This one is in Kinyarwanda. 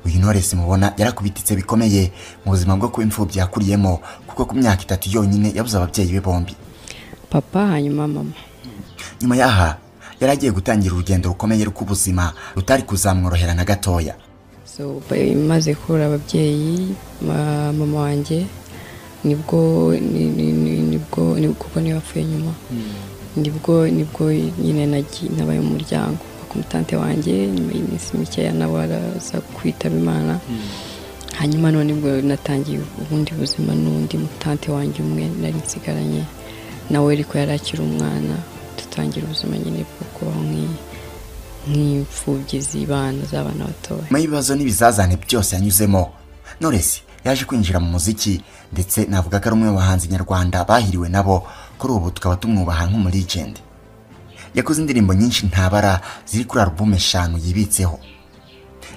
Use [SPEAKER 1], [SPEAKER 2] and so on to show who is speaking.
[SPEAKER 1] uyu Knowless mubona yarakubititse bikomeye mu buzima bwo kuba imfubyi yakuriyemo kuko ku myaka itatu yonyine yabuze ababyeyi be bombi
[SPEAKER 2] papa hanyuma mama
[SPEAKER 1] nyuma y'aha yari agiye gutangira urugendo rukomeye rw'ubuzima rutari kuzamworohera na gatoya
[SPEAKER 2] so maze kubura ababyeyi ma- mama wanjye nibwo ni- ni- ni- nibwo nibwo kuko niwe wapfuye nyuma nibwo nibwo nyine nagi- nabaye mu muryango ku mutante wanjye nyuma y'iminsi mikeya nawe araza kwitaba imana hanyuma none nibwo natangiye ubundi buzima n'undi mutante wanjye umwe nari nsigaranye nawe ariko yari akiri umwana dutangira ubuzima nyine bwo kubaho nk'iyi nk'imfubyi z'ibana z'abana batoya
[SPEAKER 1] nyuma y'ibibazo n'ibizazane byose yanyuzemo Knowless yaje kwinjira mu muziki ndetse navuga ko ari umwe mu bahanzi nyarwanda bahiriwe nabo kuri ubu tukaba tumwubaha nk'umulegend yakoze indirimbo nyinshi ntabara ziri kuri alubumu eshanu yibitseho